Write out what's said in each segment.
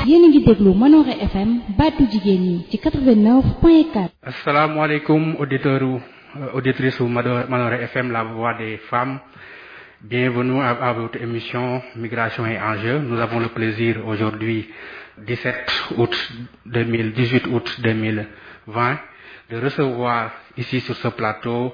yéen a ngi déglu Manore FM baatu jigéen ñi ci 89.4. asalaamaaleykum auditeurs auditrices u Manore FM la voix des femmes bienvenue à, à votre émission Migration et enjeux nous avons le plaisir aujourd'hui 17 août 2000 18 août 2020 de recevoir ici sur ce plateau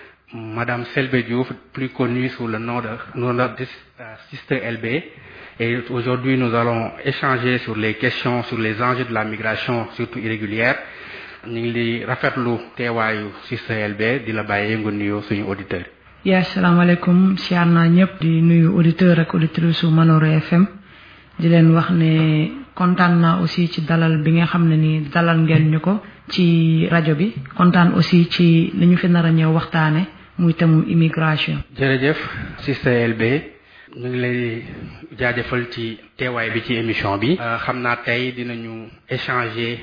Madame Selbe Diouf, plus connue sous le nom de, nom de Sister LB. Et aujourd'hui, nous allons échanger sur les questions, sur les enjeux de la migration, surtout irrégulière. ñu ngi li rafetlu teewaayu Sister LB di la bàyyee nga nuyoo suñu auditeurs. yaa asalaamaaleykum siyaar naa ñëpp di nuyu auditeurs ak auditrices su Manore FM di leen wax ne kontaan naa aussi ci dalal bi nga xam ne ni dalal ngeen ñu ko ci rajo bi kontaan aussi ci li ñu fi nar a ñëw waxtaane muy temu immigration. jërëjëf Sister LB ñu ngi lay jaajëfal ci teewaay bi ci émission bi. xam naa tey dinañu échanger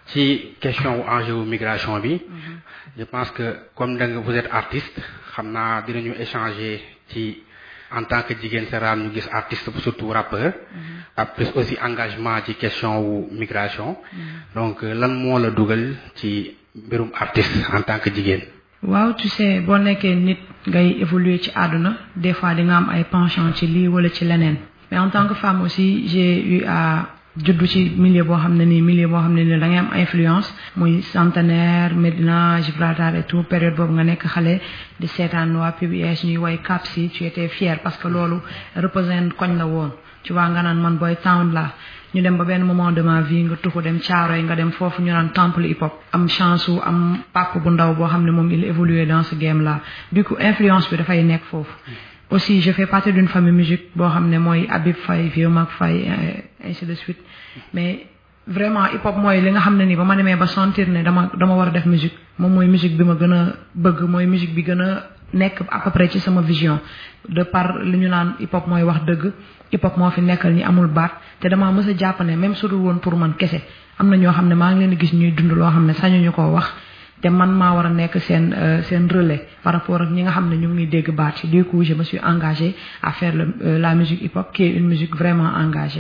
ci question wu enjeu wu migration bi. je pense que comme da nga vous êtes artiste xam naa dinañu échanger ci en tant que jigéen seraam ñu gis artiste surtout rappeur. ak plus aussi engagement ci question wu migration. donc lan moo la dugal ci mbirum artiste en tant que jigéen. waaw tu sais boo nekkee nit ngay évoluer ci àdduna des fois di nga am ay penchant ci lii wala ci leneen mais en tant que femme aussi j'ai eu à juddu ci milieu boo xam ne nii milieu boo xam ne nii da ngay am influence muy centenaire Médina Gibraltar et tout période boobu nga nekk xale di seetaan waa PBS ñuy woy cap si tu étais fier parce que loolu représente koñ la woon tu vois nga naan man boy town la ñu dem ba benn moment de ma vie nga tuxu dem Caaroy nga dem foofu ñu naan temple hip hop am chance wu am papa bu ndaw boo xam ne moom il évolué dans ce game là du coup influence bi dafay nekk foofu aussi je fais partie d'une famille musique boo xam ne mooy Habib Faye Vieux Mac Faye ainsi de suite mais vraiment hip hop mooy li nga xam ne nii ba ma demee ba sentir ne dama dama war a def musique moom mooy musique bi ma gën a bëgg mooy musique bi gën a nekk à peu près ci sama vision de par li ñu naan hip hop mooy wax dëgg hip hop moo fi nekkal ñi amul baat te damaa mës a jàpp ne même su dul woon pour man kese am na ñoo xam ne maa ngi leen di gis ñuy dund loo xam ne sañuñu koo wax te man maa war a nekk seen seen relais par rapport ak ñi nga xam ne ñu ngi dégg baat ci du coup je me suis engagée à faire le, la musique hip hop qui est une musique vraiment engagée.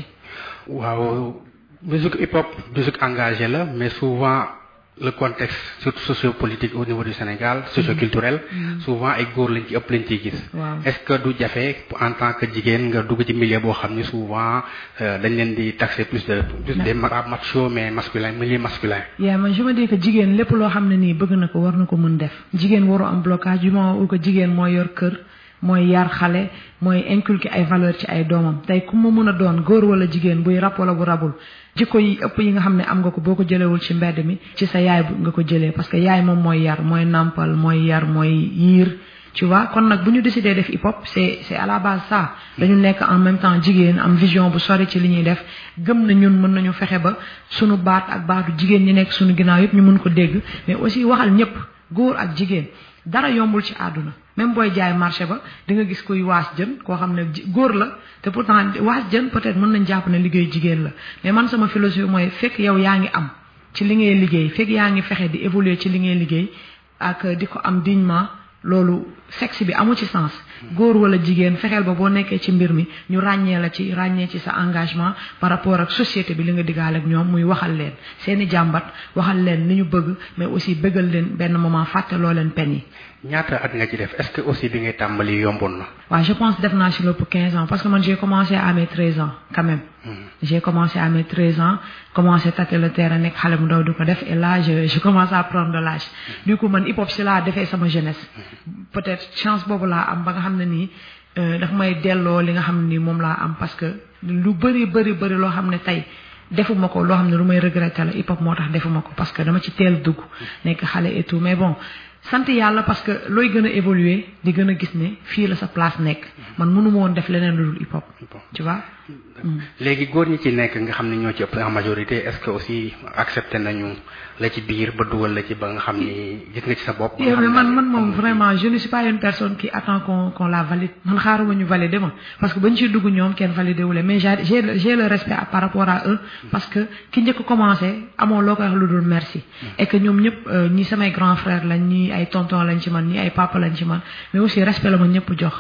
waaw musique hip hop musique engagée la mais souvent. le contexte surtout sociopolitique au niveau du Sénégal socioculturel souvent ay góor lañ ci ëpp lañ ciy gis est-ce que du jafe en tant que jigéen nga dugg ci milieu boo xam ni souvent dañ leen di taxer plus de plus des macho mais masculin milieu masculin yaa man je me dis que jigéen lépp loo xam ne nii bëgg na ko war na ko mën def jigéen waru am blocage du moment où que jigéen mooy yor kër mooy yar xale mooy inculquer ay valeur ci ay doomam tey ku mu mën a doon góor wala jigéen buy rab wala bu rabul jikko yi ëpp yi nga xam ne am nga ko boo ko jëlewul ci mbedd mi ci sa yaay nga ko jëlee parce que yaay moom mooy yar mooy nàmpal mooy yar mooy yiir tu vois kon nag bu ñu décidé def hip hop c'est c'est à la base ça dañu nekk en même temps jigéen am vision bu sori ci li ñuy def gëm na ñun mën nañu fexe ba sunu baat ak baatu jigéen ñi nekk sunu ginnaaw yëpp ñu mën ko dégg mais aussi waxal ñëpp góor ak jigéen dara yombul ci àdduna même booy jaay marché ba di nga gis kuy waas jën koo xam ne góor la te pourtant waas jën peut-être mën nañ jàpp ne liggéey jigéen la mais man sama philosophie mooy fekk yow yaa ngi am ci li ngay liggéey fekk yaa ngi fexe di évoluer ci li ngay liggéey ak di ko am dignement loolu sexe bi amu ci sens góor wala jigéen fexeel ba boo nekkee ci mbir mi ñu ràññee la ci ràññee ci sa engagement par rapport ak société bi li nga diggaale ak ñoom muy waxal leen seeni jàmbat waxal leen li ñu bëgg mais aussi bëggal leen benn moment fàttaloo leen pen yi ñaata at nga ci def est-ce que aussi bi ngay tàmbali yomboon na. waaw je pense def naa ci lépp 15 ans parce que man j'ai commencé à mes 13 ans quand même. j'ai commencé à mes 13 ans commencé tâter le terrain nekk xale mu ndaw di ko def et là je je commence à prendre de l'âge du coup man hip hop si laa defee sama jeunesse. peut-être chance boobu laa am ba nga xam ne nii daf may delloo li nga xam ne nii moom laa am parce que lu bari bari bari loo xam ne tey. defuma ko loo xam ne lu may regretter la hip hop moo tax defuma ko parce que dama ci teel dugg nekk xale et tout mais bon sant yàlla parce que looy gën a évoluer di gën a gis ne fii la sa place nekk man mënu ma woon def leneen lu dul hip hop tu vois. léegi góor ñi ci nekk nga xam ne ñoo ci ëpp en majorité est-ce que aussi accepté nañu la ci biir ba dugal la ci ba nga xam ni gis nga ci sa bopp. mais man man moom vraiment je ne suis pas une personne qui attend qu'on qu'on la valide man xaaruma ñu valider ma parce que bañ ciy dugg ñoom kenn validé wu leen mais j'ai j'ai le respect par rapport à eux parce que ki njëkk commencé amoo loo koy wax lu dul merci. et que ñoom ñëpp ñi samay grand frère lañ ñi ay tonton lañ ci man ñi ay papa lañ ci man mais aussi respect la ma ñëpp jox.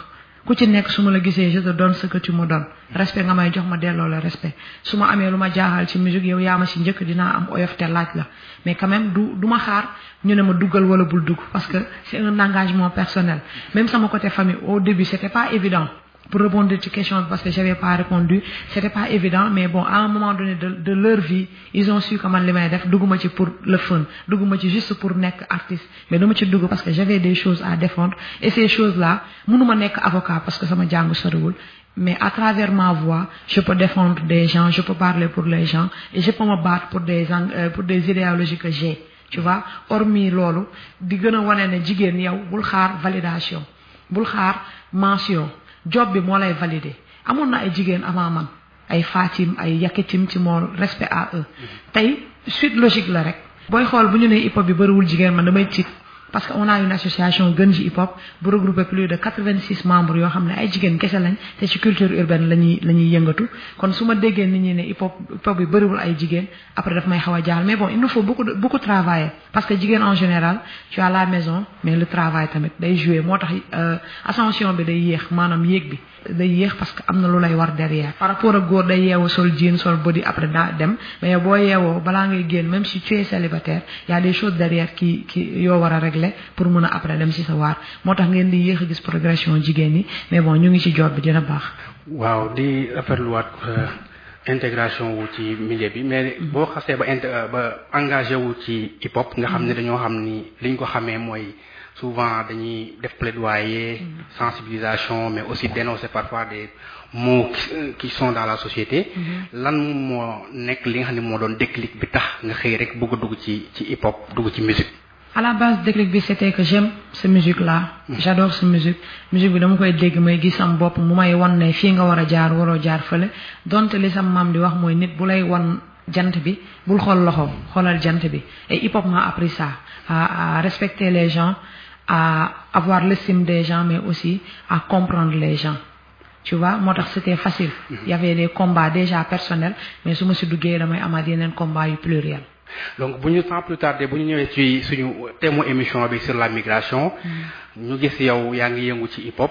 ku ci nekk su ma la gisee je te donne ce que tu me donnes respect nga may jox ma delloo la respect su ma amee lu ma jaaxal ci musique yow yaa ma si njëkk dinaa am oyof te laaj la mais quand même du du ma xaar ñu ne ma duggal wala bul dugg parce que c'est un engagement personnel même sama côté famille au début c'était pas évident pour répondre ci question parce que j'avais pas répondu c'était pas évident mais bon à un moment donné de de leur vie ils ont su que man li may def dugguma ci pour le fun dugguma ci juste pour nekk artiste mais dama ci dugg parce que j'avais des choses à défendre et ces choses là mënuma nekk avocat parce que sama jàng soriwul mais à travers ma voix je peux défendre des gens je peux parler pour les gens et je peux me battre pour des euh, pour des idéologies que j'ai tu vois hormis loolu di gën a wane ne jigéen yow bul xaar validation bul xaar mention job bi moo lay valider amoon na ay jigéen avant man ay Fatim ay Yakitim ci moo respect à eux tey suite logique la rek booy xool bu ñu nee hip hop bi bëriwul jigéen man damay tiit parce que on a une association gën ji hip hop bu regroupé plus de quatre-vingt-six membres yoo xam ne ay jigéen kese lañ te ci culture urbaine la ñuy la ñuy yëngatu kon su ma déggee nit ñi ne hip hop hip hop bi bëriwul ay jigéen après daf may xaw a jaal mais bon il nous faut beaucoup de beaucoup travailler parce que jigéen en général tu as la maison mais le travail tamit day jouer moo tax ascension bi day yéex maanaam yéeg bi day yéex parce que am na lu lay war derrière par rapport ak góor day yeewu sol jean sol body après daa dem mais boo yeewoo balaa ngay génn même si tu es célibataire y a des choses derrière qui qui yoo war a régler pour mën a après dem ci sa waar moo tax ngeen di yéex a gis progression jigéen ñi mais bon ñu ngi ci job bi dina baax. waaw di rafetluwaat intégration wu ci milieu bi mais boo xasee ba int ba engagé wu ci hip hop nga xam ne dañoo xam ni liñ ko xamee mooy. souvent dañuy def plaidoyer sensibilisation mais aussi dénoncer parfois des mots qui sont dans la société lan moo nekk li nga xam ne moo doon déclic bi tax nga xëy rek bëgg a dugg ci ci hip hop dugg ci musique à la base déclic bi c'était que j'aime cette musique là j'adore cette musique musique bi dama koy dégg may gis sam bopp mu may wan ne fii nga war a jaar waroo jaar fële donte li sam maam di wax mooy nit bu lay wan jant bi bul xool loxo xoolal jant bi et hip hop m'a appris ça à, à respecter les gens à avoir l'estime des gens mais aussi à comprendre les gens tu vois moo tax c'était facile il y avait des combats déjà personnels mais su ma si duggee damay amaat yeneen combats yu pluriel donc bu ñu sans plus tarder bu ñu ñëwee ci suñu thème émission bi sur la migration ñu gis yow yaa ngi yëngu ci hip hop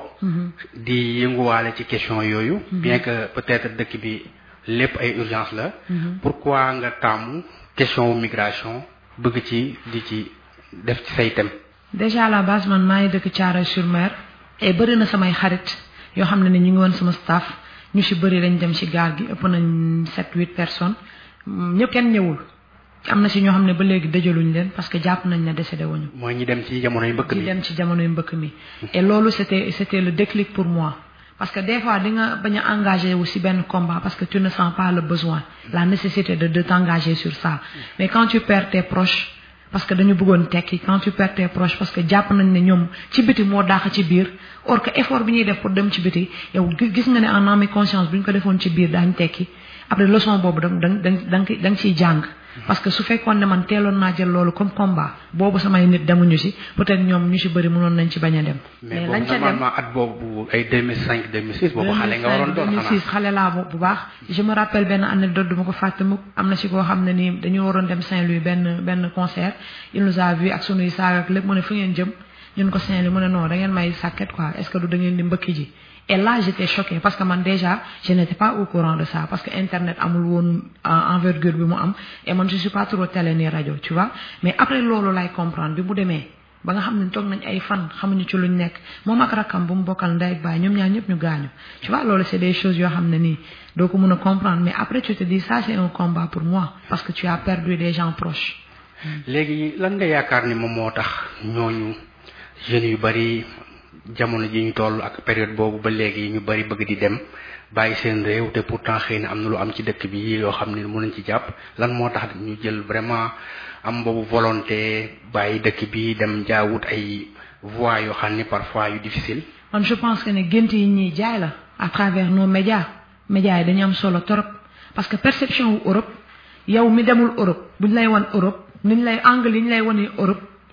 di yënguwaale ci question yooyu bien que peut-être dëkk bi lépp ay urgence la pourquoi nga taamu question migration bëgg ci di ci def ci say thème déjà à la base man maa ngi dëkk Thiaroye-sur-Mer et bëri na samay xarit yoo xam ne ne ñu ngi woon sama staff ñu ci bëri dañ dem ci gaal gi ëpp nañ sept huit personnes ñëpp kenn ñëwul am na ci ñoo xam ne ba léegi dëjaluñ leen parce que jàpp nañ ne décédé wuñu mooy ñi dem ci jamonoy mbëkk mi ñi dem ci jamonoy mbëkk mi et loolu c'était c'était le déclic pour moi parce que des fois di nga bañ a engagé wu ci benn combat parce que tu ne sens pas le besoin la nécessité de de t'engager sur ça mais quand tu perds tes proches parce que dañu bëggoon tekki quand tu perds tes proches parce que jàpp nañ ne ñoom ci biti moo daax ci biir or que effort bi ñuy def pour dem ci biti yow gis nga ne en âme et conscience bu ñu ko defoon ci biir daañu tekki après leçon boobu da da da da nga ciy jàng parce que su fekkoon ne man teeloon naa jël loolu comme combat boobu samay nit demuñu ci peut-être ñoom ñu ci bëri mënoon nañ ci bañ a dem. mais lañ ca dem normalement at boobu ay 2005 2006 boobu xale nga waroon doon 2006 xale laa bu baax. je me rappelle benn anecdote duma ko fàtte mukk am na ci koo xam ne nii dañu waroon dem Saint-Louis benn benn concert il nous a vu ak sunuy saag ak lépp mu ne fu ngeen jëm ñun ko Saint-Louis mu ne non da ngeen may sàkket quoi est-ce que du da ngeen di mbëkki ji. et là j'étais choquée parce que man déjà je n'étais pas au courant de ça parce que internet amul woon envergure bi mu am et man je suis pas trop télé ni rajo tu vois mais après loolu lay comprendre bi mu demee ba nga xam ne toog nañ ay fan xamuñu ci luñ nekk moom ak rakkam bu mu bokkal ndey ak baay ñoom ñaar ñëpp ñu gaañu tu vois loolu c'est des choses yoo xam ne nii doo ko mën a comprendre mais après tu te dis ça c'est un combat pour moi parce que tu as perdu des gens proches. léegi lan nga yaakaar ni moom moo tax ñooñu jeunes yu bari. jamono ji ñu toll ak période boobu ba léegi ñu bari bëgg di dem bàyyi seen réew te pourtant xëy na am na lu am ci dëkk bi yoo xam ne mën nañ ci jàpp lan moo tax ñu jël vraiment am boobu volonté bàyyi dëkk bi dem jaawut ay voies yoo xam ne parfois yu difficile. man je pense que ne gént yi ñuy jaay la à travers nos médias médias yi dañu am solo trop parce que perception wu Europe yow mi demul Europe buñ lay wan Europe niñ lay angle yi ñu lay wane Europe.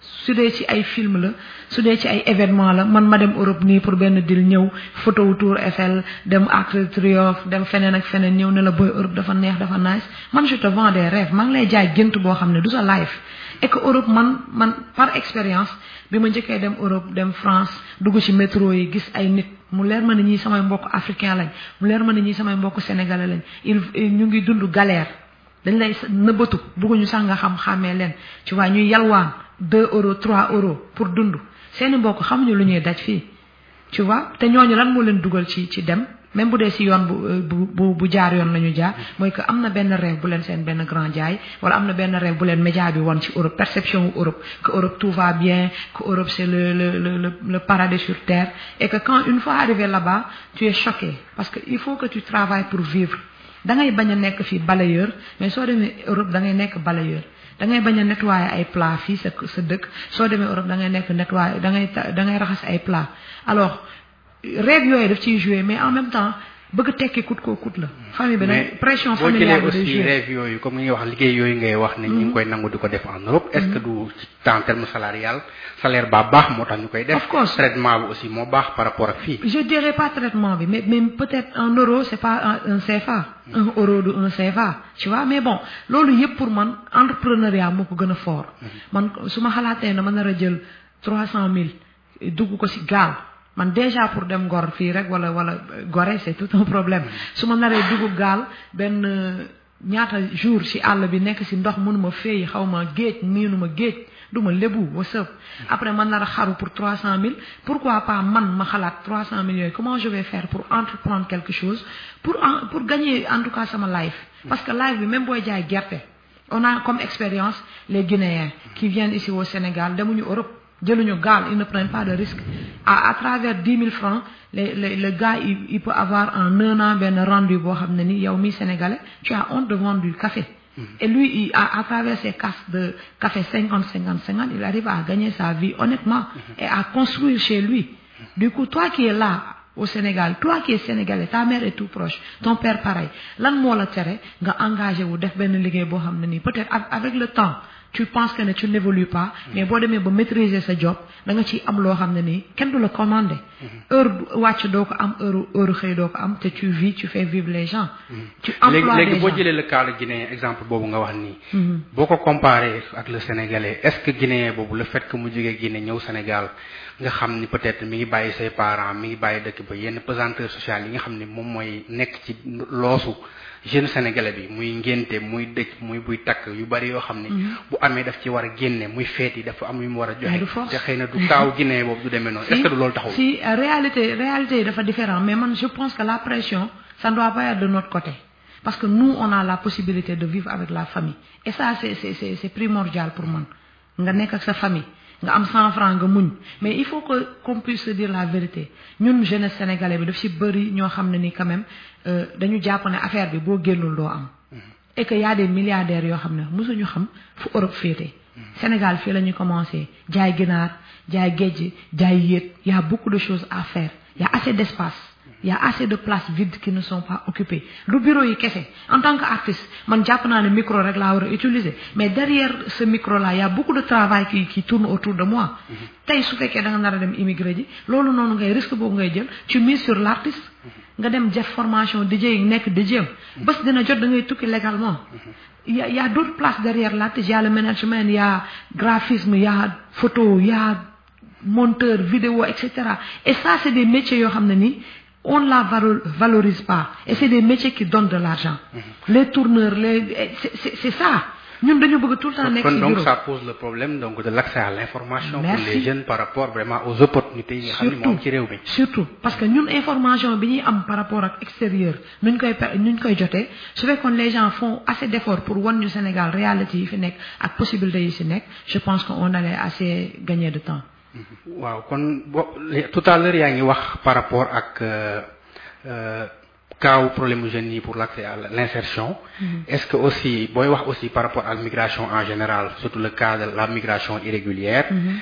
su dee ci ay film la su dee ci ay événement la man ma dem Europe nii pour benn dil ñëw photo Tour Eiffel dem Arc de Triomphe dem feneen ak feneen ñëw ne la booy Europe dafa neex dafa nice man je te vends des rêves maa ngi lay jaay gént boo xam ne du sa life et que Europe man man par expérience bi ma njëkkee dem Europe dem France dugg ci métro yi gis ay nit mu leer ma ne ñii samay mbokk africain lañ mu leer ma ne ñii samay mbokk sénégalais lañ il ñu ngi dund galère dañ lay nëbbatu bëgguñu sax nga xam xàmmee leen tu vois ñuy yalwaan deux euros trois euros pour dund seeni mbokk xamuñu lu ñuy daj fii tu vois te ñooñu lan moo leen dugal ci ci dem même bu dee si yoon bu bu bu jaar yoon la ñu jaar mooy que am na benn rêve bu leen seen benn grand jaay wala am na benn rêve bu leen média bi woon ci Europe perception wu Europe que Europe tout va bien que Europe c'est le le le le paradis sur terre et que quand une fois arrivé là-bas tu es choqué parce que il faut que tu travailles pour vivre da ngay bañ a nekk fii balayeur mais soo demee Europe da ngay nekk balayeur da ngay bañ a nettoyer ay plat fii sa sa dëkk soo demee Europe da ngay nekk nettoyer da ngay da ngay raxas ay plat alors rêve yooyu daf ciy jouer mais en même temps bëgg tekki kut koo kut la. famille bi nag pression familiale boo jëlee aussi rêve yooyu comme ni nga wax liggéey yooyu ngay wax ne ñu ngi koy nangu di ko def en Europe. est-ce que du ci en terme salarial salaire ba baax moo tax ñu koy def. of course traitement bi aussi moo baax par rapport ak fii. je dirais pas traitement bi mais mais peut-être un euro c'est pas un CFA. un euro du un CFA tu vois mais bon loolu yëpp pour man entrepreneuriat moo ko gën a fort. man su ma xalaatee ne ma nar a jël trois cent mille dugg ko ci gaal. man déjà pour dem Ngor fii rek wala wala Gorée c'est tout un problème su ma naree dugg gaal benn ñaata jour ci àll bi nekk ci ndox mënuma féey xaw ma géej miinuma géej du ma lébu wasëb après man nar a xaru pour trois cent mille pourquoi pas man ma xalaat trois cent mille yooyu comment je vais faire pour entreprendre quelque chose pour pour gagner en tout cas sama life parce que life bi même booy jaay gerte on a comme expérience les Guinéens qui viennent ici au Sénégal demuñu Europe jëluñu gaal ils ne prennent pas de risque à à travers dix mille francs les les le gars il, il peut avoir en un an benn rendu boo xam ne ni yow mi sénégalais tu as honte de vendre du café et lui il, à, à travers ses casses de café cinquante cinquante cinquante il arrive à gagner sa vie honnêtement et à construire chez lui du coup toi qui es là au Sénégal toi qui es sénégalais ta mère est tout proche ton père pareil lan moo la tere nga engagé wu def benn liggéey boo xam ne nii peut-être avec le temps tu penses que ne tu n'évolues pas mais boo demee ba maîtriser sa job da nga ciy am loo xam ne nii kenn du la commander heure wàcc doo ko am heure heure xëy doo ko am te tu vis tu fais vivre les gens tu emploies léegi les boo gens jëlee le cas de Guinée exemple boobu nga wax nii boo ko comparé ak le Sénégalais est-ce que Guinéen boobu le fait que mu jógee Guinée ñëw Sénégal nga xam ni peut-être mi ngi bàyyi say parents mi ngi bàyyi dëkk ba yenn pesanteur sociale yi nga xam ne moom mooy nekk ci loosu jeune sénégalais bi muy ngénte muy dëj muy buy takk yu bari yoo xam ne bu amee daf ci war a génne muy feet yi dafa am yu mu war a Mais du joxe force. te xëy na du kaaw Guinée boobu du demee noonu est-ce que du loolu taxaw si euh, réalité réalité yi dafa différent mais man je pense que la pression ça ne doit pas être de notre côté parce que nous on a la possibilité de vivre avec la famille et ça c'est c'est c'est c'est primordial pour man nga nekk ak sa famille nga am cent francs nga muñ mais il faut que qu'on puisse se dire la vérité ñun jeunesse sénégalais bi daf ci bëri ñoo xam ne ni quand même euh, dañu jàpp ne affaire bi boo génnul doo am et que y a des milliardaires yoo xam ne mosuñu xam fu Europe féete Sénégal fii la ñu commencé jaay ginaar jaay géej jaay yéet y a beaucoup de choses à faire y a assez d'espace y a assez de places vides qui ne sont pas occupées du bureau yi kese en tant que artiste man jàpp naa ne micro rek laa war a utiliser mais derrière ce micro là y a beaucoup de travail qui qui tourne autour de moi tey su fekkee da nga nar a dem immigré ji loolu noonu ngay risque boobu ngay jël tu mises sur l'artiste nga dem def formation DJ yi nekk DJ am bés dina jot da ngay tukki légalement il y a il y a d'autres places derrière l'artiste il y a le management il y a graphisme il y a photo il y a monteur vidéo et cetera et ça c'est des métiers yoo xam ne nii on la valo- valorise pas et c'est des métiers qui donnent de l'argent les tourneurs les c'est c'est c'est ça ñun dañu bëgg tout le temps nekk kon ci donc bureau ça pose le problème donc de l'accès à l'information pour Merci. les jeunes par rapport vraiment aux opportunités yi nga xam ne moom ci réew mi surtout parce que ñun information bi ñuy am par rapport ak extérieur nuñ koy pe- nuñ koy jotee su fekkoon les gens font assez d'efforts pour wan ñu Sénégal réalité yi fi nekk ak possibilités yi si nekk je pense que on allait assez gagner de temps waaw kon bo li- tout à l'heure yaa ngi wax par rapport ak euh, euh, kaaw problème jeunes yi pour l'accès à l'insertion est-ce que aussi booy wax aussi par rapport à la migration en général surtout le cas de la migration irrégulière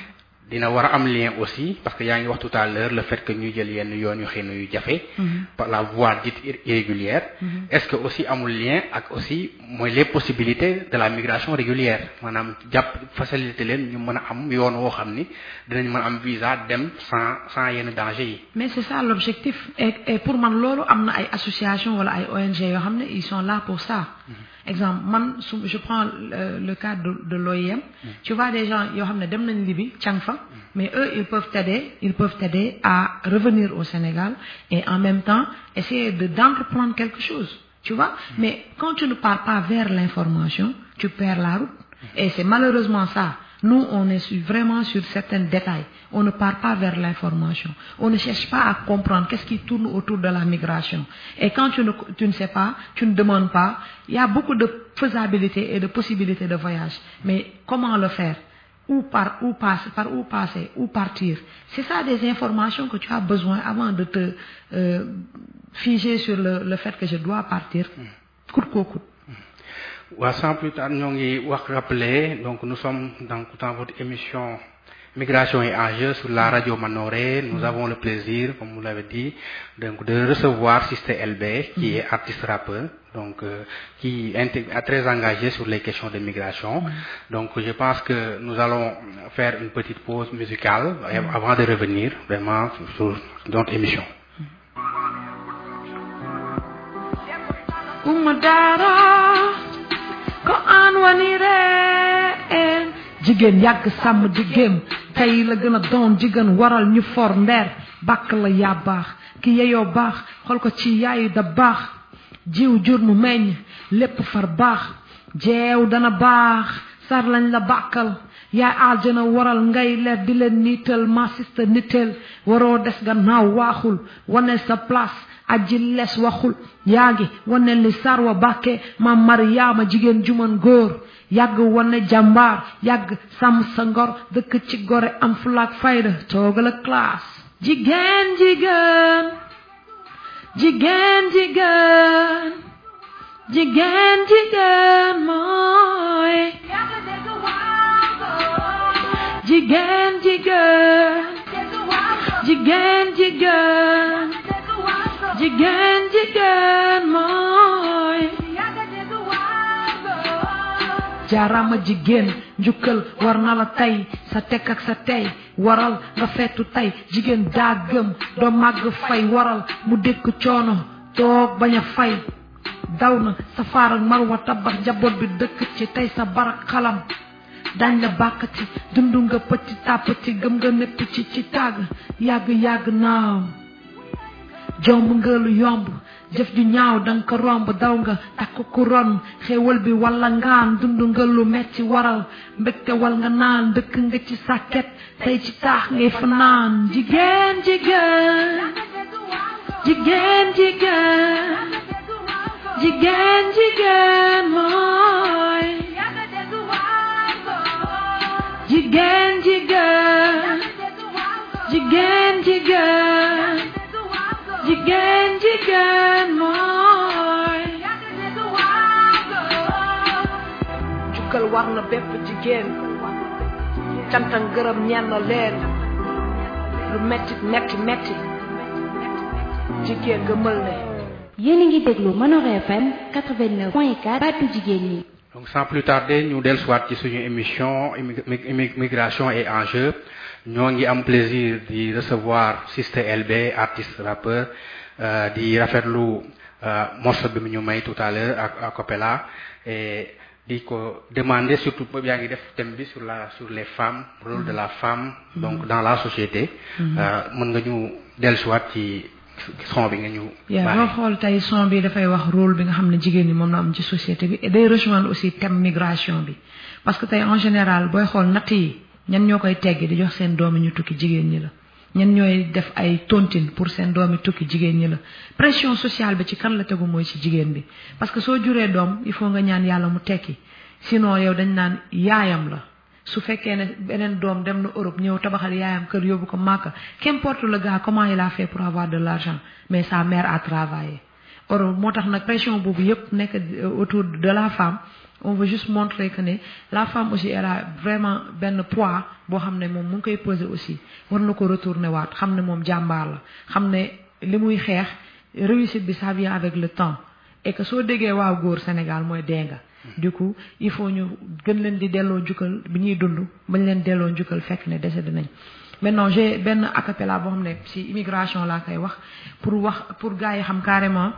dina war a am lien aussi parce que yaa ngi wax tout à l'heure le fait que ñuy jël yenn yoon yu xëy na yu jafe par la voie dite irrégulière est-ce que aussi amul lien ak aussi mooy les possibilités de la migration régulière maanaam jàpp facilité leen ñu mën a am yoon woo xam ni dinañ mën a am visa dem sans sans yenn danger yi mais c'est ça l'objectif et, et pour man loolu am na ay association wala ay ONG yoo xam ne ils sont là pour ça exemple man su je prends le, le cas de, de l'OIM tu vois des gens yoo xam ne dem nañ Libye càng fa mais eux ils peuvent t'aider ils peuvent t'aider à revenir au Sénégal et en même temps essayer de d'entreprendre quelque chose tu vois mais quand tu ne pars pas vers l'information tu perds la route et c'est malheureusement ça nous on est sur, vraiment sur certains détails on ne part pas vers l'information on ne cherche pas à comprendre qu'est-ce qui tourne autour de la migration et quand tu ne tu ne sais pas tu ne demandes pas il y a beaucoup de faisabilité et de possibilités de voyage mais comment le faire où par où passer par où passer où partir c'est ça des informations que tu as besoin avant de te euh, figer sur le le fait que je dois partir coûte que coûte waaw sans plus tard ñoo ngi wax rappeler donc nous sommes dans dans votre émission Migration et enjeux sur la radio Manoré nous avons le plaisir comme vous l'avez dit donc de recevoir Sister LB qui est artiste rappeur donc euh, qui est très engagé sur les questions de migration donc je pense que nous allons faire une petite pause musicale avant de revenir vraiment sur notre émission ko aan wani reen jigéen yàgg sàmm jigéen tey la gën a doon jigéen waral ñu for ndeer bàkk la yaa baax ki yeyoo baax xool ko ci yaayu da baax jiw jur mu meññ lépp far baax jeew dana baax sar lañ la bàkkal yaay aljana waral ngay leer di leen niital ma sista nitel waroo des gannaaw waaxul wane sa place aji les waxul yaa ngi wane li sarwa bàkke ma mariyaama jigéen juman góor yàgg wane jàmbaar yàgg sàmm sa ngor dëkk ci gore am fulaak fayda toogal a classe jigéen jigéen jigéen jigéen jigéen jigéen mooy jigéen jigéen jigéen jigéen jigéen jigéen mooy jaarama jigéen njukkal war na la tey sa tekk ak sa tey waral nga feetu tey jigéen daa gëm doo màgg fay waral mu dékk coono toog bañ a fay daw na safaar ak marwa tabax njaboot bi dëkk ci tey sa barak xalam dañ la bàkkati dundu nga pëti tàppati gëm nga népp ci ci tàgg yàgg yàgg naaw jomb nga lu yomb jëf ju ñaaw danga ko romb daw nga takk ku ron xéewal bi walla ngaan dund nga lu metti waral mbégte wal nga naan dëkk nga ci sàkket tey ci taax ngay fanaan jigéen jigéen jigéen jigéen jigéen jigéen mooy jigéen jigéen jigéen jigéen jigéen jigéen mooy jukkal war na bépp jigéen canta ngërëm ñeen na leen lu metti metti metti jigéen nga mël ne yéen a ngi déglu Manor FM 89.4 baatu jigéen ñi donc sans plus tarder ñu dellusiwaat ci suñu émission immigration et enjeux ñoo ngi am plaisir di recevoir Sister LB artiste rappeur di rafetlu morceau bi mu ñu may tout à l'heure ak acapella et di ko demander surtout yaa ngi def thème bi sur la sur les femmes rôle de la femme donc dans la société mën nga ñu dellusiwaat ci son bi nga ñu yaa boo xool tey son bi dafay wax rôle bi nga xam ne jigéen ñi moom la am ci société bi et day rejoindre aussi thème migration bi parce que tey en général booy xool natt yi ñan ñoo koy teggi di jox seen doomi ñu tukki jigéen ñi la ñan ñooy def ay tontine pour seen doomi tukki jigéen ñi la pression sociale bi ci kan la tegu mooy ci jigéen bi parce que soo juree doom il faut nga ñaan yàlla mu tekki sinon yow dañ naan yaayam la su fekkee ne beneen doom dem na Europe ñëw tabaxal yaayam kër yóbbu ko Màkka qu'importe le gars comment il a fait pour avoir de l'argent mais sa mère a travaillé Europe moo tax nag pression boobu yépp nekk autour de la femme on veut juste montrer que ne la femme aussi elle a vraiment benn poids boo xam ne moom mu ngi koy peser aussi war na ko retourner waat xam ne moom jàmbaar la xam ne li muy xeex réussite bi ça vient avec le temps et que soo déggee waaw góor Sénégal mooy dee nga du coup il faut ñu gën leen di delloo njukkal bi ñuy dund bañ leen delloo njukkal fekk ne décédé nañ maintenant j'ai benn acapella boo xam ne ci immigration laa koy wax pour wax pour gars yi xam carrément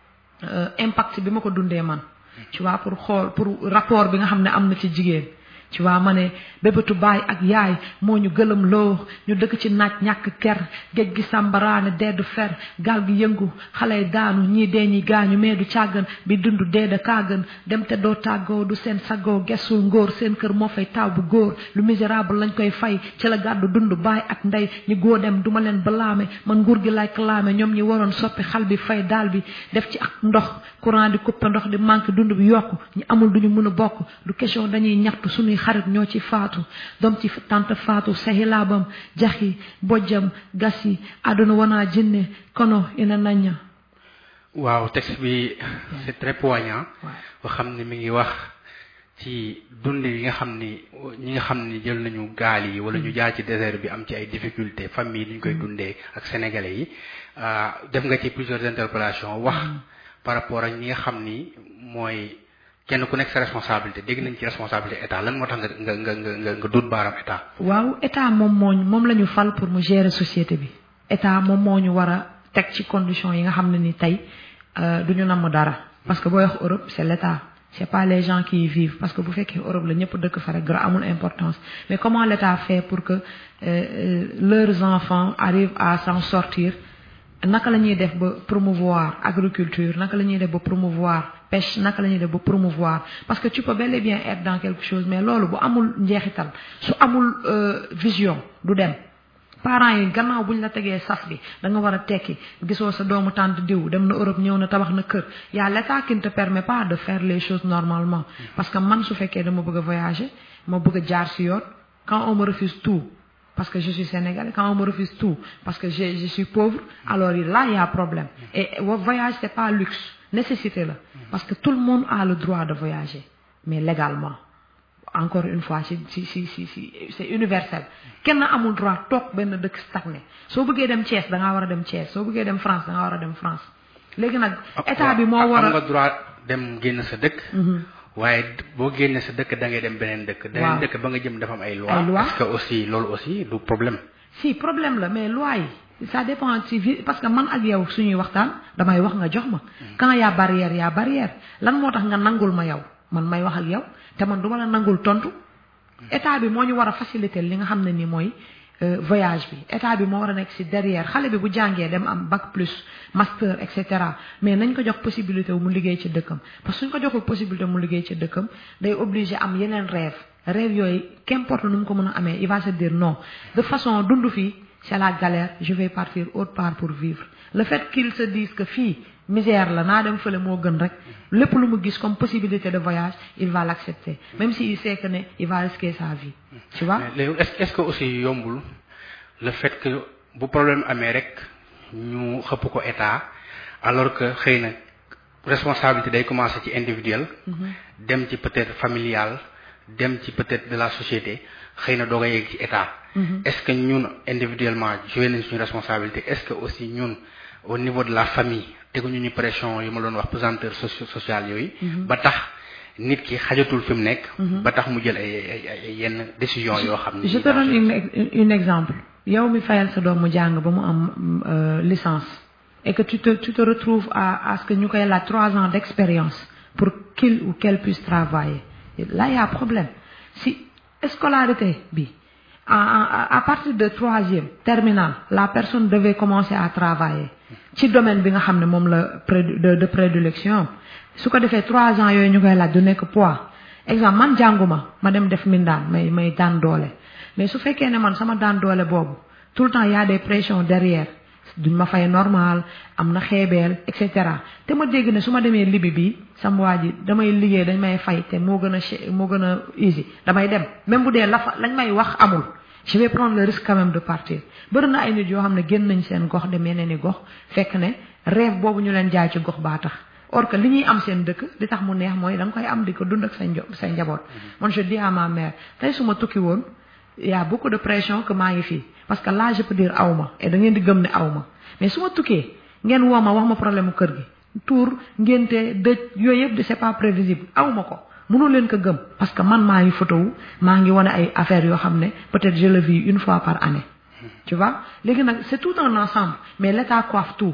impact bi ma ko dundee man tu vois pour xool pour rapport bi nga xam ne am na ci jigéen tu vois ma ne bébétu baay ak yaay moo ñu gëlëm loo ñu dëkk ci naaj ñàkk ker géej gi sàmbaraane dee du fer gaal gi yëngu xale yi daanu ñii dee ñi gaañu mais du càggan bi dund dee da kàggan dem te doo tàggoo du seen sagoo gesul ngóor seen kër moo fay taw bu góor lu misérable lañ koy fay ci la gàddu dund baay ak ndey ñi góo dem duma leen balaame man nguur gi lay claame ñoom ñi waroon soppi xal bi fay daal bi def ci ak ndox courant di coupé ndox di manque dund bi yokku ñi amul duñu mën a bokk du question dañuy ñaxtu suñuy xarit ñoo ci faatu doom ci tante faatu sahilaabam jaxi bojjam gasi àdduna wanaa jinne kono ina nañña waaw texte bi c'est très poignant boo xam ne mi ngi wax ci dund yi nga xam ni ñi nga xam ni jël nañu gaal yi wala ñu jaar ci désert bi am ci ay difficultés famille ni ñu koy dundee ak sénégalais yi def nga ci plusieurs interpellations wax par rapport ak ñi nga xam ni mooy kenn ku nekk sa responsabilité dégg nañ ci responsabilité état lan moo tax nga nga nga nga nga dut baaram état. waaw état moom moo moom la ñu fal pour mu gérer société bi état moom moo ñu war a teg ci conditions yi nga xam ne ni tey du ñu namm dara parce que booy wax Europe c'est l'état c'est pas les gens qui y vivent parce que bu fekkee Europe la ñëpp dëkk fa rek gra amul importance mais comment l'état fait pour que euh, leurs enfants arrivent à s'en sortir naka la ñuy def ba promouvoir agriculture naka la ñuy def ba promouvoir pêche naka la ñuy def ba promouvoir parce que tu peux bel et bien être dans quelque chose mais loolu bu amul njeexital su amul vision du dem parents yi gannaaw buñ la tegee sas bi da nga war a tekki gisoo sa doomu tante diw dem na Europe ñëw na tabax na kër y a l'état qui ne te permet pas de faire les choses normalement parce que man su fekkee dama bëgg a voyager ma bëgg a jaar si yoon quand on me refuse tout parce que je suis sénégalais quand on me refuse tout parce que je je suis pauvre alors là il y a problème et voyage c'est pas luxe nécessité la parce que tout le monde a le droit de voyager mais légalement encore une fois si si si si si c'est universel kenn amul droit toog benn dëkk stagné soo bëggee dem Thiès da ngaa war a dem Thiès soo bëggee dem France da ngaa war a dem France léegi nag état bi moo war a am nga droit dem génn sa dëkk waaye boo génnee sa dëkk da ngay dem beneen dëkk beneen dëkk ba nga jëm dafa am ay loi ay loi est-ce que aussi loolu aussi du problème si problème la mais loi yi ça dépend ci vi parce que man ak yow suñuy waxtaan damay wax nga jox ma quand y a barrière y a barrière lan moo tax nga nangul ma yow man may wax ak yow te man duma la nangul tontu état bi moo ñu war a faciliter li nga xam ne ni mooy voyage bi état bi moo war a nekk ci derrière xale bi bu jàngee dem am bac plus master et cetera mais nañ ko jox possibilité mu liggéey ci dëkkam parce que suñ ko joxul possibilité mu liggéey ci dëkkam day obligé am yeneen rêve rêve yooyu qu'importe nu mu ko mën a amee il va se dire non de façon dund fii c'est la galère je vais partir autre part pour vivre le fait qu'il se dise que fii misère la naa dem fële moo gën rek lépp lu mu gis comme possibilité de voyage il va l'accepter même si il sait que ne il va risquer sa vie tu vois léegi est-ce que aussi yombul le fait que bu problème amee rek ñu xëpp ko état alors que xëy na responsabilité day commencer ci individuel dem ci peut-être familial dem ci peut-être de la société xëy na doog a yegg ci état est-ce que ñun individuellement joué nañ suñu responsabilité est-ce que aussi ñun au niveau de la famille teguñu ñu pression yu ma doon wax pesanteur socio sociale yooyu ba tax nit ki xajatul fi mu nekk ba tax mu jël ay ay ay yenn décision yoo xam ne je te donne une une exemple yow mi fayal sa doom mu jàng ba mu am licence et que tu te tu te retrouves à à ce que ñu koy laaj trois ans d'expérience pour qu'il ou qu'elle puisse travailler là il y a problème si scolarité bi à, à partir de troisième terminale la personne devait commencer à travailler ci domaine bi nga xam ne moom la de de prédilection su ko defee trois ans yooyu ñu koy laaj du nekk poids exemple man jànguma ma dem def mindaan may may daan doole mais su fekkee ne man sama daan doole boobu tout le temps y a des pressions derrière duñ ma fay normal am na xeebeel et cetera te ma dégg ne su ma demee libi bi sama waa ji damay liggéey dañ may fay te moo gën a moo gën a easy damay dem même bu dee la fa lañ may wax amul je vais prendre le risque quand même de partir bëri na ay nit yoo xam ne génn nañ seen gox demee ne ni gox fekk ne rêve boobu ñu leen jaay ci gox baa tax or que li ñuy am seen dëkk li tax mu neex mooy da nga koy am di ko dund ak say njo say njaboot man je dis à ma mère tey su ma tukki woon y a beaucoup de pression que maa ngi fii parce que là je peux dire aw ma et da ngeen di gëm ne aw ma mais su ma tukkee ngeen woo ma wax ma problème mu kër gi tour ngénte dëj yooyu yëpp c'est pas prévisible aw ma ko mënoo leen ko gëm parce que man maa ngi photo wu maa ngi wane ay affaires yoo xam ne peut-être je le vis une fois par année tu vois léegi nag c'est tout un ensemble mais l'état coiffe tout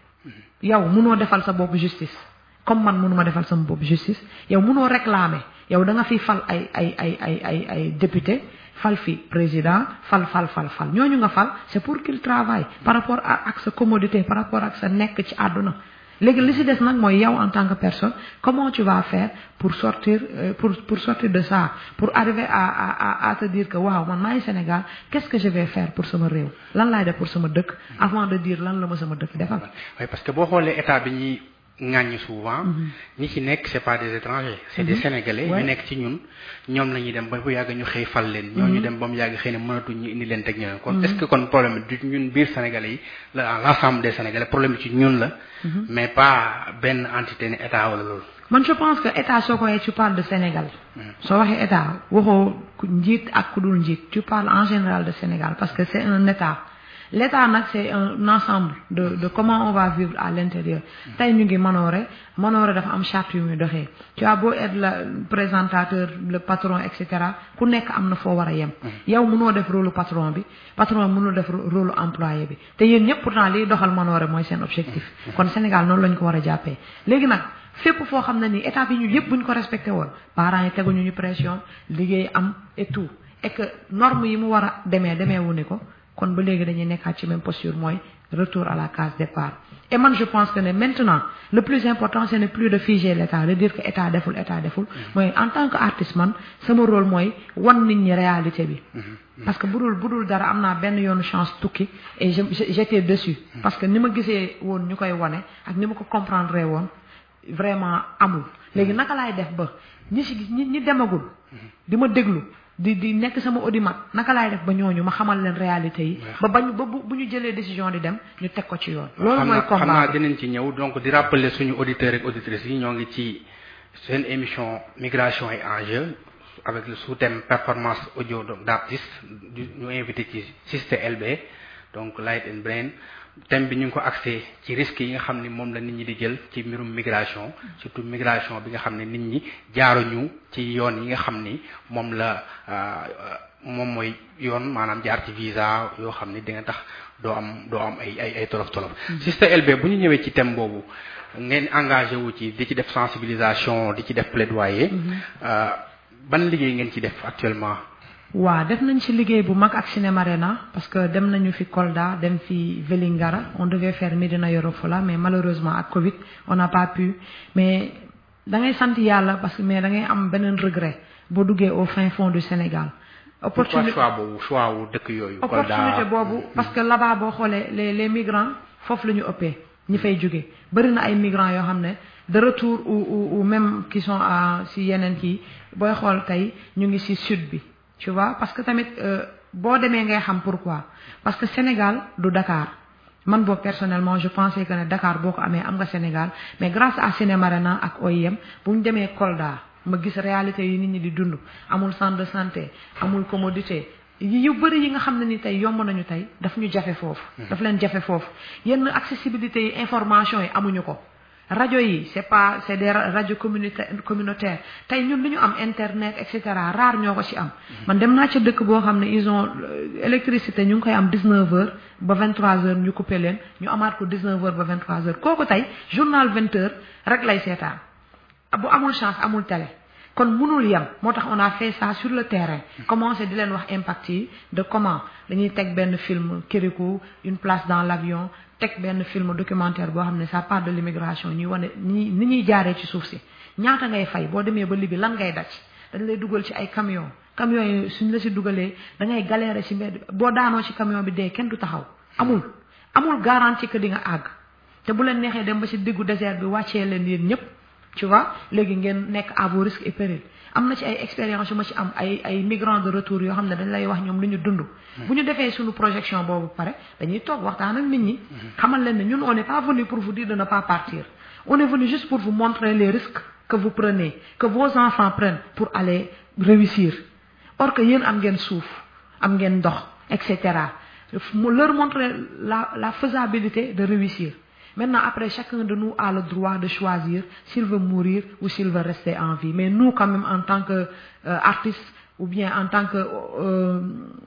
yow mënoo defal sa bopp justice comme man mënuma defal sama bopp justice yow mënoo réclamer yow da nga fi fal ay ay ay ay ay ay député fal fi président fal fal fal fal ñooñu nga fal c'est pour qu'il travaille par rapport ak sa commodité par rapport ak sa nekk ci àdduna léegi li ci des nag mooy yow en tant que personne comment tu vas faire pour sortir pour pour sortir de ça pour arriver à à à te dire que waaw man maay Sénégal qu'est-ce que je vais faire pour sama réew lan laay def pour sama dëkk avant de dire lan la ma sama dëkk defal. oui parce que boo xoolee état bi ñuy ŋàññi souvent. ñi ci nekk c'est pas des étrangers. c'est des sénégalais ñu nekk ci ñun ñoom la ñuy dem ba bu yàgg ñu xëy fal leen. ñoo ñu dem ba mu yàgg xëy na mënatuñ ñu indi leen teg ñeneen. kon est-ce que kon problème du ñun biir sénégalais yi la l'ensemble des sénégalais problème ci ñun la. mais pas benn entité ne état wala loolu. man je pense que état soo ko waxee tu parles de Sénégal. soo waxee état waxoo njiit ak ku dul njiit tu parles en général de Sénégal parce que c'est un état. l'état nag c'est un ensemble de de comment on va vivre à l'intérieur tey ñu ngi manoore manoore dafa am charte yu muy doxee tu as beau être le présentateur le patron et cetera ku nekk am na foo war a yem yow mënoo def rôle patron bi patron mënoo def rôle employé bi te yéen ñëpp pourtant liy doxal manoore mooy seen objectif kon Sénégal noonu lañ ko war a jàppee léegi nag fépp foo xam ne nii état bi ñu yëpp buñ ko respecté woon parents yi teguñu ñu pression liggéey am et tout et que norme yi mu war a demee demee wu ni ko kon ba léegi dañuy nekkaat ci même posture mooy retour à la case départ et man je pense que ne maintenant le plus important ce n'est plus de figer l'état de dire que état deful état deful mooy en tant que artiste man sama rôle mooy wan nit ñi réalité bi parce que budul budul dara am naa benn yoonu chance tukki et je j'étais dessus parce que ni ma gisee woon ñu koy wane ak ni ma ko comprendre woon vraiment amul léegi naka laay def ba ñi si ñi ñi demagul di ma déglu di di nekk sama audimat naka laay def ba ñooñu ma xamal leen réalité yi. ba bañ ba bu ñu jëlee décision di dem ñu teg ko ci yoon. loolu mooy combat xam naa dinañ ci ñëw donc di rappeler suñu auditeurs ak auditrices yi ñoo ngi ci seen émission migration et enjeux avec le sous-thème performance audio d'artiste ñu invité ci Sister LB donc Light and Brain thème bi ñu ngi ko axé ci risques yi nga xam ni moom la nit ñi di jël ci mbirum migration surtout migration bi nga xam ne nit ñi jaaruñu ci yoon yi nga xam ni moom la moom mooy yoon maanaam jaar ci visa yoo xam ni di nga tax doo am doo am ay ay ay tolof tolof. Sister LB bu ñu ñëwee ci thème boobu ngeen engagé wu ci di ci def sensibilisation di ci def plaidoyer. ban liggéey ngeen ci def actuellement. waaw def nañ ci liggéey bu mag ak Cinémarena parce que dem nañu fi Kolda dem fi Vélingara on devait faire Médina Yoro Foulah mais malheureusement ak Covid on n'a pas pu mais da ngay sant yàlla parce que mais da ngay am beneen regret boo duggee au fin fond du Sénégal. opportunité choix boobu choix wu dëkk yooyu. opportunité boobu parce que là-bas boo xoolee les les migrants foofu la ñu ëppee ñi fay jóge bëri na ay migrants yoo xam ne de retour ou ou même qui sont à si yeneen kii booy xool tey ñu ngi si sud bi. tu vois parce que tamit boo demee ngay xam pourquoi parce que Sénégal du Dakar man boog personnellement je pensais que ne Dakar boo ko amee am nga Sénégal mais grâce à Cinémarena ak OIM bu ñu demee Kolda ma gis réalité yi nit ñi di dund amul centre de santé amul commodité yu bëri yi nga xam ne ni tey yomb nañu tey daf ñu jafe foofu. daf leen jafe foofu yenn accessibilité yi information yi amuñu ko. rajo yi c'est pas c'est des rajo communautaire communautaire tey ñun lu ñu am internet et cetera rare ñoo ko ci am man dem naa ca dëkk boo xam ne ils ont électricité ñu ngi koy am 19 heures ba 23 heures ñu coupé leen ñu amaat ko 19 heures ba 23 heures kooku tey journal 20 heures rek lay seetaan bu amul chance amul télé kon mënul yem moo tax on a fait ça sur le terrain commencé di leen wax impact yi de comment dañuy teg benn film Kirikou une place dans l'avion teg benn film documentaire boo xam ne ça part de l'immigration ñuy wane ni ni ñuy jaaree ci suuf si ñaata ngay fay boo demee ba Libye lan ngay daj dañ lay dugal ci ay camion camion yi suñ la si dugalee da ngay galérer ci mbedd boo daanoo ci camion bi dee kenn du taxaw amul amul garantie que di nga àgg te bu leen neexee dem ba ci diggu désert bi wàccee leen yéen ñëpp tu vois léegi ngeen nekk à vos risques et périls am na ci ay expérience yu ma ci am ay ay migrants de retour yoo xam ne dañ lay wax ñoom lu ñu dund bu ñu defee suñu projection boobu pare dañuy toog waxtaan ak nit ñi xamal leen ne ñun on n'est pas venu pour vous dire de ne pas partir on est venu juste pour vous montrer les risques que vous prenez que vos enfants prennent pour aller réussir or que yéen am ngeen suuf am ngeen ndox et cetera leur montrer la la faisabilité de réussir Maintenant, après, chacun de nous a le droit de choisir s'il veut mourir ou s'il veut rester en vie. Mais nous, quand même, en tant qu'artistes, ou bien en tant que euh,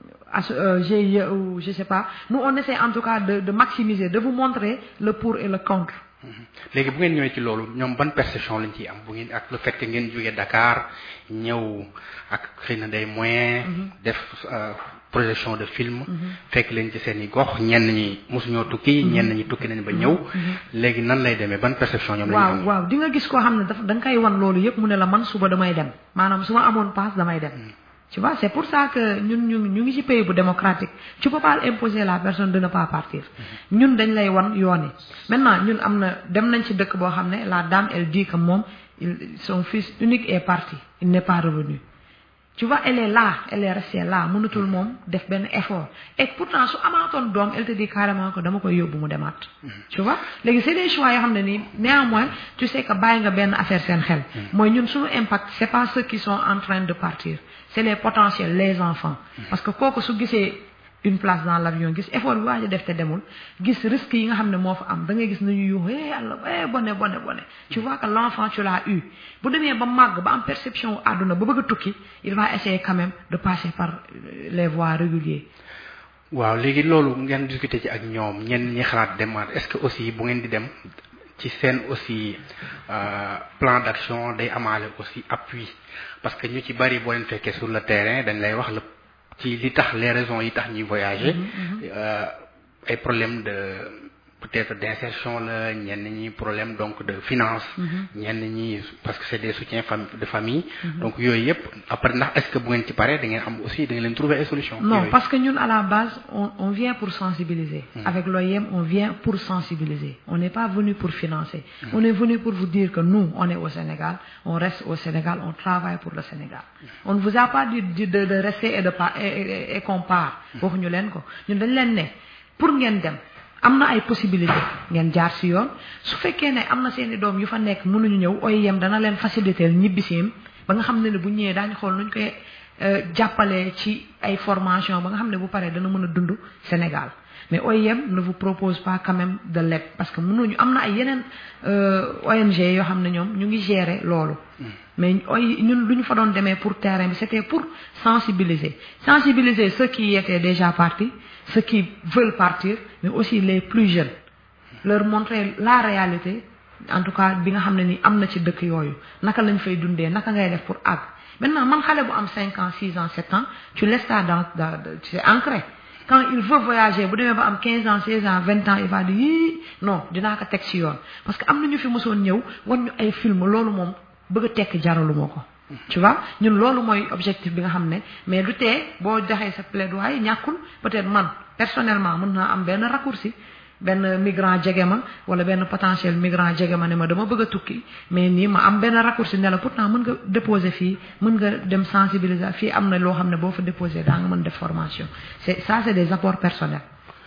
euh, GIE ou je sais pas, nous, on essaie en tout cas de, de maximiser, de vous montrer le pour et le contre. léegi bu ngeen ñëwee ci loolu ñoom ban perception lañ ciy am bu ngeen ak le fait que ngeen jógee Dakar ñëw ak xëy na day moyen def projection de film fekk leen ci seen i gox ñenn ñi mosuñoo tukki ñenn ñi tukki nañ ba ñëw léegi nan lay demee ban perception ñoom lañu waaw am waaw di nga gis koo xam ne daf da nga koy wan loolu yëpp mu ne la man suba damay dem maanaam su ma amoon passe damay dem tu vois c'est pour ça que ñun ñu ñu ngi ci pays bu démocratique tu peux pas imposer la personne de ne pas partir ñun dañ lay wan yoon yi maintenant ñun am na dem nañ ci dëkk boo xam ne la dame elle dit que moom il son fils unique est parti il n'est pas revenu tu vois elle est là elle est restée là mënatul moom def benn effort et pourtant su amaatoon doom elle te dit carrément que dama koy yóbbu mu demaat tu vois léegi c'est des choix yoo xam ne nii néanmoins tu sais que bàyyi nga benn affaire seen xel mooy ñun suñu impact c'est pas ceux qui sont en train de partir c'est les potentiels les enfants parce que kooku su gisee une place dans l'avion gis effort bi waaj a def te demul gis risque yi nga xam ne moo fa am da ngay gis nañu yuuxu eh yàlla eh bone bone bone tu vois que l'enfant tu l'as eu bu demee ba màgg ba am perception àdduna ba bëgg a tukki il va essayer quand même de passer par euh, les voies régulières waaw léegi loolu ngeen discuter ci ak ñoom ñenn ñi xalaat demaat est-ce que aussi bu ngeen di dem ci seen aussi euh, plan d'action day amaale aussi appui parce que ñu ci bari boo leen fekkee sur le terrain dañ lay wax la ci li tax les raisons yi tax ñuy voyager euh, ay problème de peut-être d'insertion la ñenn ñi problème donc de finance ñenn ñi parce que c'est des soutiens fam de famille donc yooyu yëpp après ndax est-ce que bu ngeen ci paree da ngeen am aussi da ngeen leen trouver ay solutions Non, yooyu. parce que nous, à la base, on, on vient pour sensibiliser. Avec l'OIM, on vient pour sensibiliser. On n'est pas venu pour financer. On est venu pour vous dire que nous, on est au Sénégal, on reste au Sénégal, on travaille pour le Sénégal. On ne vous a pas dit de, de, de rester et, de pa- et, et, et qu'on part. waxuñu leen ko ñun dañ leen ne pour ngeen dem am na ay possibilité ngeen jaar si yoon su fekkee ne am na seen i doom yu fa nekk mënuñu ñëw OIM dana leen faciliter ñibbisiim ba nga xam ne ne bu ñëwee daañu xool nuñ koy euh, jàppale ci ay formation ba nga xam ne bu paree dana mën a dund Sénégal mais OIM ne vous propose pas quand même de leb parce que mënuñu am na ay yeneen euh, ONG yoo xam ne ñoom ñu ngi gérer loolu mais oy ñun lu ñu fa doon demee pour terrain bi c'était pour sensibiliser sensibiliser ceux qui étaient déjà partis ceux qui veulent partir mais aussi les plus jeunes leur montrer la réalité en tout cas bi nga xam ne ni am na ci dëkk yooyu naka lañ fay dundee naka ngay def pour àgg maintenant man xale bu am cinq ans six ans sept ans tu laisses ça dans dans c'est ancré quand il veut voyager bu demee ba am quinze ans seize ans vingt ans il va dire yii non dinaa ko teg ci yoon parce que am na ñu fi mosoon ñëw wan ñu ay film loolu moom bëgg a tekk jaralu moo ko tu vois ñun loolu mooy objectif bi nga xam ne mais du tee boo joxee sa plaidoyer ñàkkul peut-être man personnellement mën naa am benn raccourci benn migrant jege ma wala benn potentiel migrant jege ma ne ma dama bëgg a tukki mais nii ma am benn raccourci ne la pourtant mën nga déposer fii mën nga dem sensibiliser fii am na loo xam ne boo fa déposer daa nga mën def formation c'est ça c'est des apports personnels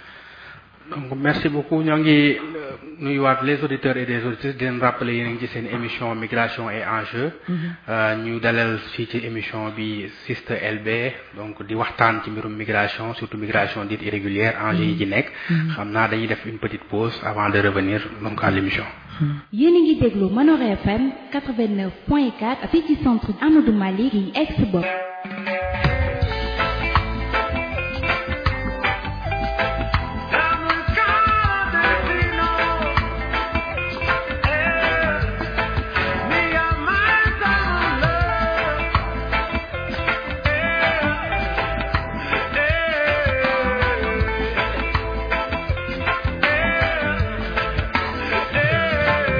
donc merci beaucoup ñoo ngi euh, nuyuwaat les auditeurs et les auditrices di leen rappeler yéen a ngi ci seen émission migration et enjeux Euh, ñu dalal fii ci émission bi Siste LB donc di waxtaan ci mbirum migration surtout migration dite irrégulière enjeux yi ci nekk xam naa dañuy def une petite pause avant de revenir donc à l'émission yéen a ngi déglu Manor FM 89.4 fii ci centre Amadou Malick yi ex bopp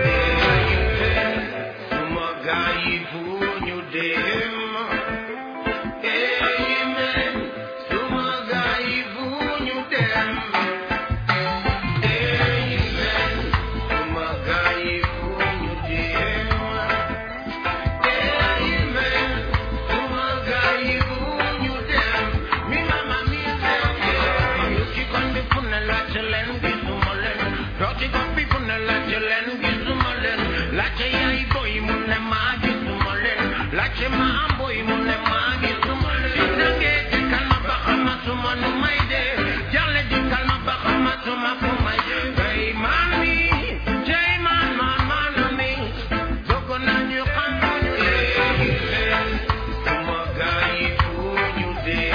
suma gaay yi fu ñu dem laajte ma am boy mu ne maa ngi suma si dangee dikkal ma ba xamatuma nu may dee jàlle dikkal ma ba xamatuma fu may kay man mi tey man man man mi bëgg nañu xam ñu léegi leen suma gaa yi fu ñu dee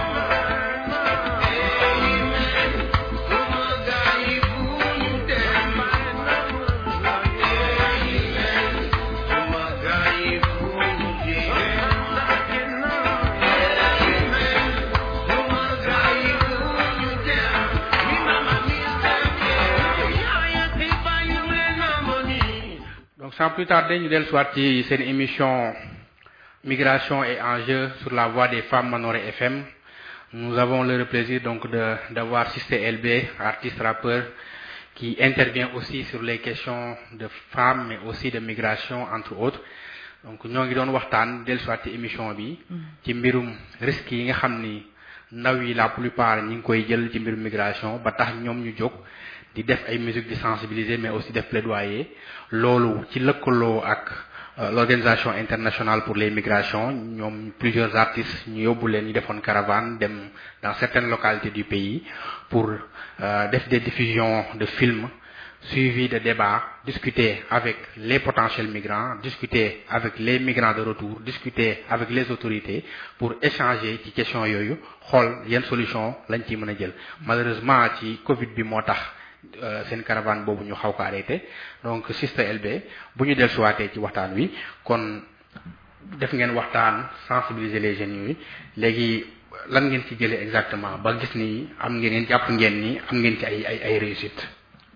suma gaa yi fu ñu dee suma gaa yi fu ñu dee suma gaa yi fu ñu dee mi mama mi seke yaaya ti bayu leen amoni donc sans plus tarder ñu dellu soit ci seen émission migration et enjeux sur la voie des femmes Manoré FM nous avons le plaisir donc de d'avoir Sister LB artiste rappeur qui intervient aussi sur les questions de femmes mais aussi de migration entre autres donc ñoo ngi doon waxtaan dellu soit ci émission bi ci mbirum risques yi nga xam ni ndaw yi la plupart ñi ngi koy jël ci mbirum migration ba tax ñoom ñu jóg di def ay musique di sensibiliser mais aussi def plaidoyer loolu ci lëkkaloo ak euh, l'organisation internationale pour les migrations ñoom plusieurs artistes ñu yóbbu leen ñu defoon caravane dem dans certaines localités du pays pour euh, def des diffusions de films suivis de débats discuter avec les potentiels migrants discuter avec les migrants de retour discuter avec les autorités pour échanger ci question yooyu xool yan solution lañ ciy mën a jël malheureusement ci Covid bi moo tax euh, seen caravane boobu ñu xaw ko arrêté donc Sister LB bu ñu dellusiwaatee ci waxtaan wi kon def ngeen waxtaan sensibiliser les jeunes yooyu léegi lan ngeen ci jëlee exactement ba gis ni am ngeen ngeen jàpp ngeen ni am ngeen ci ay ay ay réussite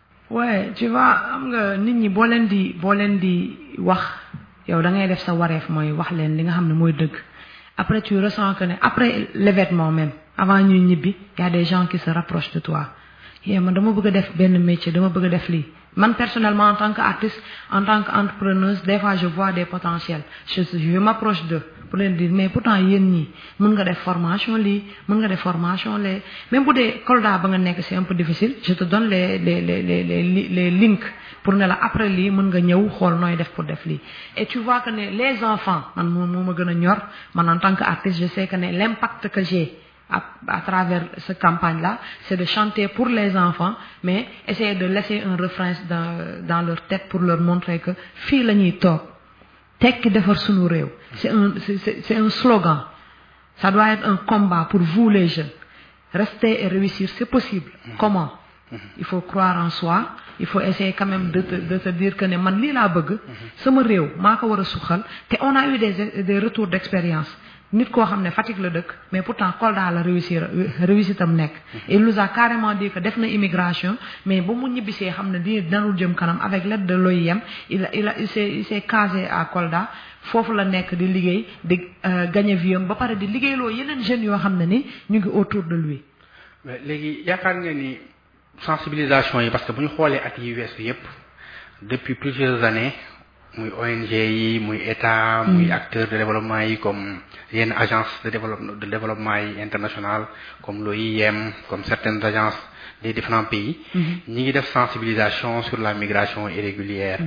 ouais tu vois am nga nit ñi boo leen di boo leen di wax yow da ngay def sa wareef mooy wax leen li nga xam ne mooy dëgg après tu ressens que ne après l'événement même avant ñuy ñibbi y a des gens qui se rapprochent de toi yee man dama bëgg a def benn métier dama bëgg a def lii man personnellement en tant qu'artiste en tant qu'entrepreneuse des fois je vois des potentiels je je m'approche d'eux pour leen dire mais pourtant yéen ñii mën nga def formation lii mën nga def formation les même bu dee Kolda ba nga nekk c'est un peu difficile je te donne les les les les les les links pour ne la après lii mën nga ñëw xool nooy def pour def lii et tu vois que ne les enfants man moo moo ma gën a ñor man en tant qu'artiste je sais que ne l'impact que j'ai à, à travers cette campagne-là, c'est de chanter pour les enfants, mais essayer de laisser un refrain dans, dans leur tête pour leur montrer que fii la ñuy toog tekki defar sunu réew. C'est un c'est c'est c'est un slogan. Ça doit être un combat pour vous les jeunes. Rester et réussir, c'est possible. Comment? Il faut croire en soi. Il faut essayer quand même de te de te dire que ne man lii laa bëgg. sama réew maa ko war a suxal te on a eu des des retours d'expérience. nit koo xam ne Fatick la dëkk mais pourtant Kolda la réussir réussitam nekk il nous a carrément dit que def na immigration mais ba mu ñibbisee xam ne di danul jëm kanam avec l'aide de l'OIM il a il a il s'est il s'est casé à Kolda foofu la nekk di liggéey di gagner vie am ba pare di liggéeyloo yeneen jeunes yoo xam ne ni ñu ngi autour de lui mais léegi yaakaar nga ni sensibilisation yi parce que bu ñu xoolee at yi weesu yépp depuis plusieurs années muy ONG yi muy état muy acteurs de développement yi comme yenn agence de développement de développement yi international comme l'OIM comme certaines agences des différents pays ñi ngi def sensibilisation sur la migration irrégulière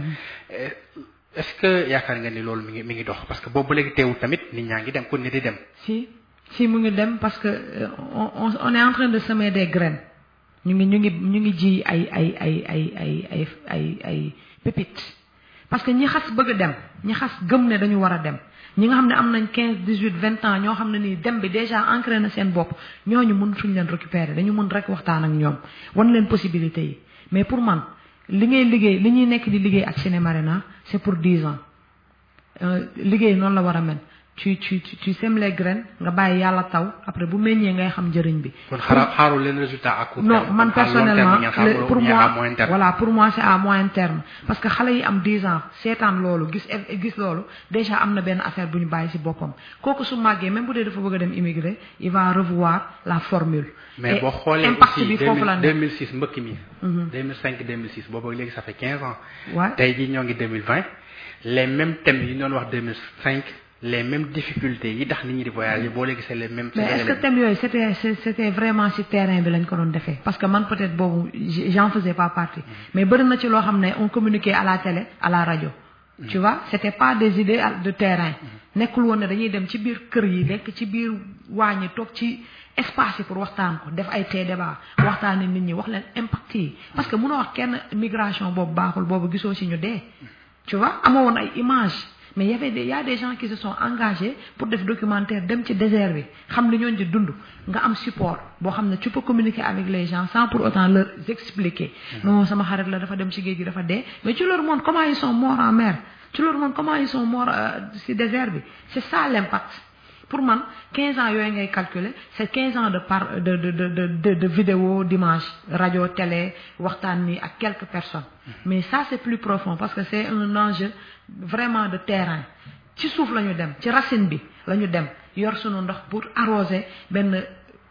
est-ce que yaakaar nga ni loolu mi ngi mi ngi dox parce que boobu ba léegi teewul tamit nit ñaa ngi dem kon ne di dem si si mu ngi dem parce que euh, on on est en train de semer des graines ñu ngi ñu ngi ñu ngi ji ay ay ay ay ay ay ay ay pépites parce que ñi xas bëgg a dem ñi xas gëm ne dañu war a dem ñi nga xam ne am nañ quinze dix huit vingt ans ñoo xam ne nii dem bi déjà ancré na seen bopp ñooñu mën suñ leen récupérer dañu mën rek waxtaan ak ñoom wan leen possibilité yi mais pour man li ngay liggéey li ñuy nekk di liggéey ak Cinémarena c'est pour dix ans liggéey noonu la war a mel tu tu tu tu sèmes les graines nga bàyyi yàlla taw après bu meññee ngay xam njëriñ bi. kon xaaral xaarul leen résultat à court terme non man personnellement le- pour moi moyen terme voilà pour moi c'est à moyen terme parce que xale yi am 10 ans seetaan loolu gis gis loolu déjà am na benn affaire bu ñu bàyyi ci boppam kooku su màggee même bu dee dafa bëgg a dem immigré il va revoir la formule. mais Et boo xoolee impact aussi bi foofu la nekk 2006 mbëkk mi 2005 2006 boobu ak léegi ça fait 15 ans Ouais. tey jii ñoo ngi 2020 les mêmes thèmes yi ñu doon wax 2005 les mêmes difficultés yi tax nit ñi di voyager boo léegi c'est les mêmes mais est-ce que thème yooyu c'était c'est- c'était vraiment ci terrain bi lañ ko doon defee parce que man peut-être boobu j- j'en faisais pas partie mais bëri na ci loo xam ne on communiquait à la télé à la radio tu vois c'était pas des idées de terrain nekkul woon ne dañuy dem ci biir kër yi nekk ci biir waañi toog ci espace yi pour waxtaan ko def ay tee débat waxtaani nit ñi wax leen impact yi parce que mënoo wax kenn migration boobu baaxul boobu gisoo si ñu dee tu vois amoo woon ay image mais y avait des y a des gens qui se sont engagés pour def documentaire dem ci désert bi xam li ñooñ di dund nga am support boo xam ne tu peux communiquer avec les gens sans pour autant leur expliquer non sama xarit la dafa dem ci géej gi dafa dee mais tu leur montres comment ils sont morts en mer tu leur montres comment ils sont morts ci désert bi c'est ça l'impact pour man 15 ans yooyu ngay calculer c'est 15 ans de par de de de de de, de vidéo d'image radio télé waxtaan ni ak quelques personnes mais ça c'est plus profond parce que c'est un enjeu vraiment de terrain ci suuf la ñu dem ci racine bi la ñu dem yor sunu ndox pour arroser benn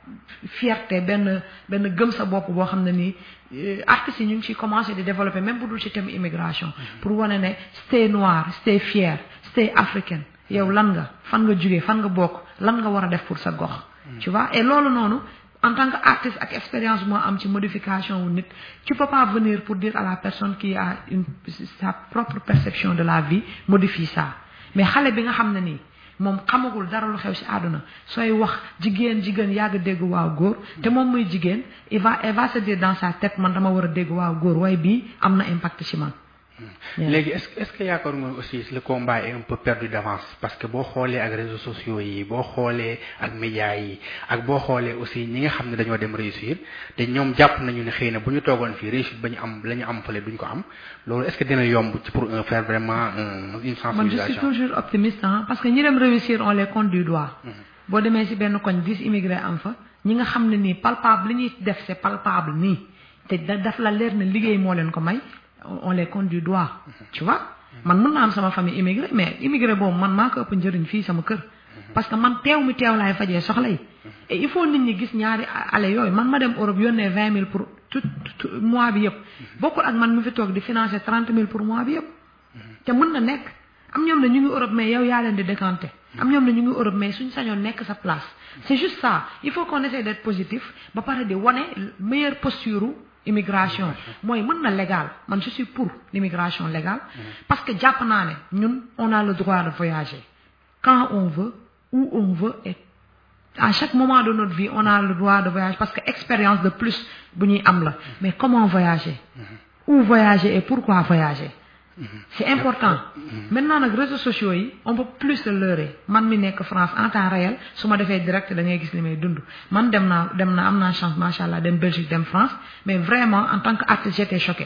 fierté benn benn gëm sa bopp boo xam ne nii artistes yi ñu ngi ciy commencé di développer même bu dul ci thème immigration pour wane ne stay noir stay fier stay africain yow lan nga fan nga jugee fan nga bokk lan nga war a def pour sa gox tu vois et loolu noonu en tant que artiste ak expérience moo am ci modification wu nit tu peux pas venir pour dire à la personne qui a une sa propre perception de la vie modifie ça mais xale bi nga xam ne nii moom xamagul dara lu xew ci àdduna sooy wax jigéen jigéen yàgg dégg waaw góor te moom muy jigéen il va il va se dire dans sa tête man dama war a dégg waaw góor waaye bii am na impact ci man léegi est-ce est-ce que yaakaar nga aussi le combat est un peu perdu d'avance parce que boo xoolee ak réseaux sociaux yi boo xoolee ak médias yi ak boo xoolee aussi ñi nga xam ne dañoo dem réussir te ñoom jàpp nañu ne xëy na bu ñu toogoon fii réussite ba ñu am la ñu am fële duñ ko am loolu est-ce que dina yomb ci pour un faire vraiment une sensibilisation man je suis toujours optimiste hein parce que ñi dem réussir on les compte du doigt boo demee ci benn koñ dix immigrés am fa ñi nga xam ne nii palpable li ñuy def c'est palpable nii te daf la leer ne liggéey moo leen ko may on les compte du doigt tu vois man mën naa am sama famille immigré mais immigré boobu man maa ko ëpp njëriñ fii sama kër parce que man teew mi teew laay fajee soxla yi et il faut nit ñi gis ñaari ale yooyu man ma dem Europe yónnee vingt mille pour tout mois bi yëpp bokkul ak man mi fi toog di financer trente mille pour mois bi yëpp te mën na nekk am ñoom ne ñu ngi Europe mais yow yaa leen di décanter am ñoom ne ñu ngi Europe mais suñ sañoon nekk sa place c'est juste ça il faut qu'on essaie d'être positif ba pare di wane meilleure posture immigration mooy mën na légal man je suis pour l'immigration légale parce que jàpp naa ne ñun on a le droit de voyager quand on veut où on veut et à chaque moment de notre vie on a le droit de voyager parce que expérience de plus bu ñuy am la mais comment voyager où voyager et pourquoi voyager c'est important maintenant nag réseaux sociaux yi on peut plus se leurrer man mi nekk France en temps réel su ma defee direct da ngay gis li may dund man dem naa dem naa am naa chance macha allah dem Belgique dem France mais vraiment en tant que artiste j'étais choqué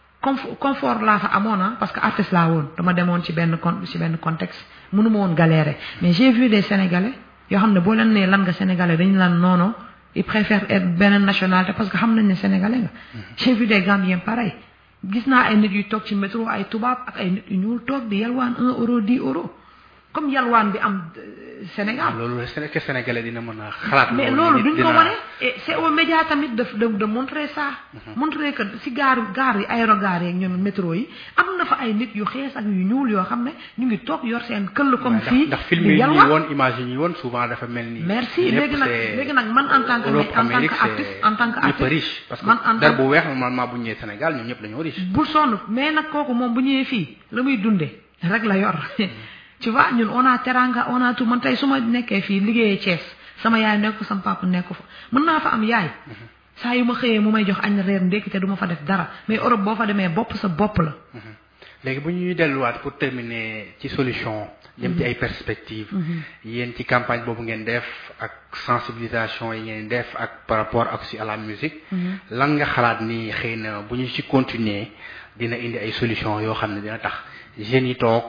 confort laa fa amoon na parce que artiste laa woon dama demoon ci benn con ci benn contexte mënu ma woon galérer mais j'ai vu des sénégalais yoo xam ne boo leen nee lan nga sénégalais dañu lan noono ils préfèrent être beneen nationalité parce que xam nañ ne sénégalais nga j'ai vu des Gambiens pareil gis naa ay nit yu toog ci métro ay tubaab ak ay nit yu ñuul toog di yalwaan un euro dix euros comme yalwaan bi am Sénégal. loolu est-ce que sénégalais dina mën a xalaat. mais loolu duñ ko wane et c'est aux médias tamit de de de montrer ça. montrer que si gaaru gaar yi aérogare yeeg ñoom métro yi am na fa ay nit yu xees ak yu ñuul yoo xam ne ñu ngi toog yor seen këll comme fii. ndax film yi ñuy woon image yi ñuy woon souvent dafa mel ni. merci léegi nag léegi nag man en tant que en tant que artiste en tant que artiste. riche parce man en que dar bu weex normalement bu ñëwee Sénégal ñoom ñëpp dañoo riche. bul sonn mais nag kooku moom bu ñëwee fii la muy dundee rek la yor. tu vois ñun on a teranga on a tout man tey su ma nekkee fii liggéeyee Thiès sama yaay nekk sama papa nekk fa mën naa fa am yaay saa yu ma xëyee mu may jox añ reer ndékki te du ma fa def dara mais Europe boo fa demee bopp sa bopp la. léegi bu ñuy delluwaat pour terminer ci solution. jëm ci ay perspectives. yéen ci campagne boobu ngeen def ak sensibilisation yi ngeen def ak par rapport ak si à la musique. lan nga xalaat ni xëy na bu ñu ci continuer dina indi ay solution yoo xam ne dina tax jeunes yi toog.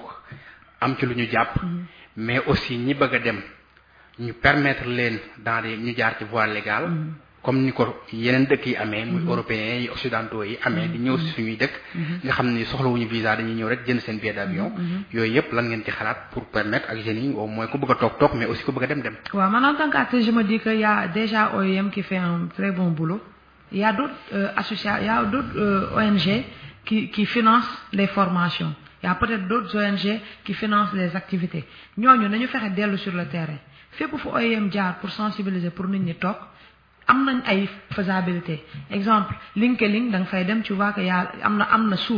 am ci lu ñu jàpp mais aussi ñi bëgg a dem ñu permettre leen dans des ñu jaar ci voie légale comme ni ko yeneen dëkk yi amee muy européens yi occidentaux yi amee di ñëw si suñuy dëkk nga xam ni soxlawuñu visa dañuy ñëw rek jënd seen billet d'avion yooyu yëpp lan ngeen ci xalaat pour permettre ak jeunes yi au moins ku bëgg a toog toog mais aussi ku bëgg a dem dem waaw man en tant qu'artiste je me dis que y a déjà OIM qui fait un très bon boulot il y a d'autres euh, associations il y a d'autres euh, ONG qui qui financent les formations il y a peut-être d'autres ONG qui financent les activités ñooñu nañu fexe dellu sur le terrain fépp fu OIM jaar pour sensibiliser pour nit ñi toog am nañ ay faisabilité exemple LinkedIn da nga fay dem tu vois que yaa am na am na suuf